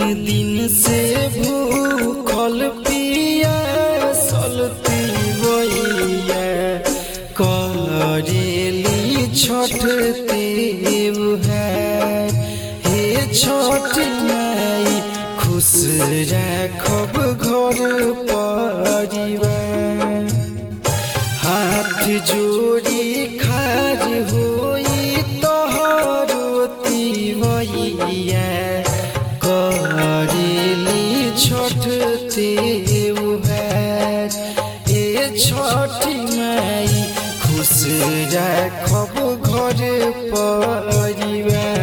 दिन से भूखल पिया सलती बइया करेली छठ देव है हे छठ माई खुश राखब घर परिवार हाथ जोड़ी खाज होई तोहरो तिवैया करेली छठ देव है ए छठ माई खुश राखब घर परिवार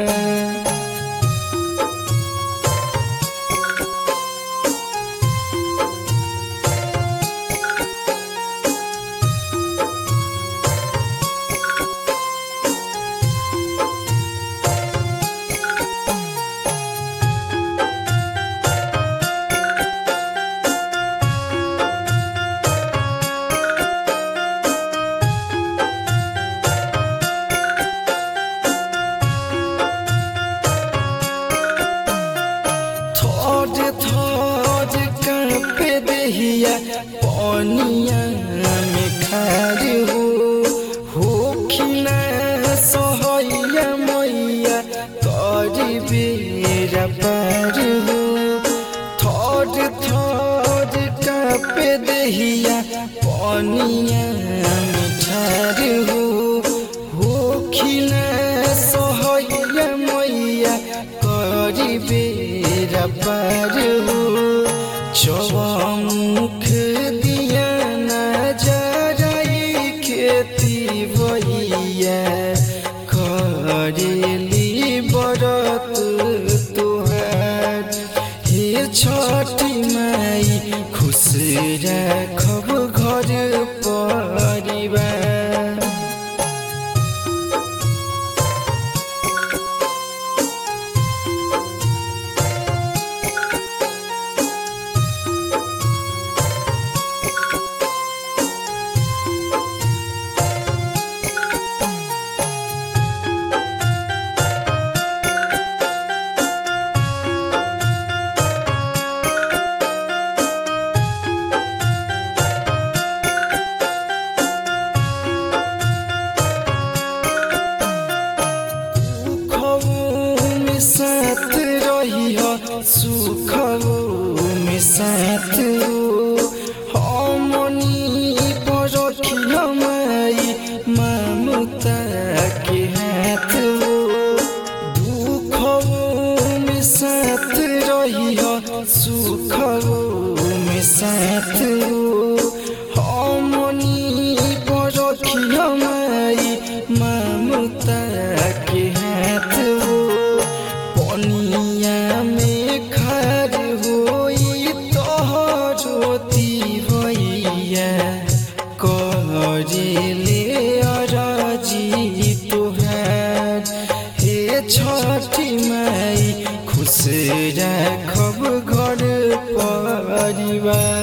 थोज थोज कांपे देहिया पनिया में खार हो हो खिना सहैया मैया करी बेरा पार हो थोज थोज कांपे देहिया पनिया में ठार हो हो खिना सहैया मैया करी बेरा पार हो चौमुख दिया नजराई खेती बइया करेली बरत तोहार हे छठी माई खुश राखब घर परिवार सुखवो में साथ रही हो सुखवो में साथ हो हमनी पर रखियो माई ममता के हाथ हो दुखवो में साथ रही हो सुखवो में साथ हो हमनी पर रखियो माई ममता के हाथ हो पनिया में खार होई तोहरो तिवैया करेले अराजी तोहार हे छठी माई खुश राखब घर परिवार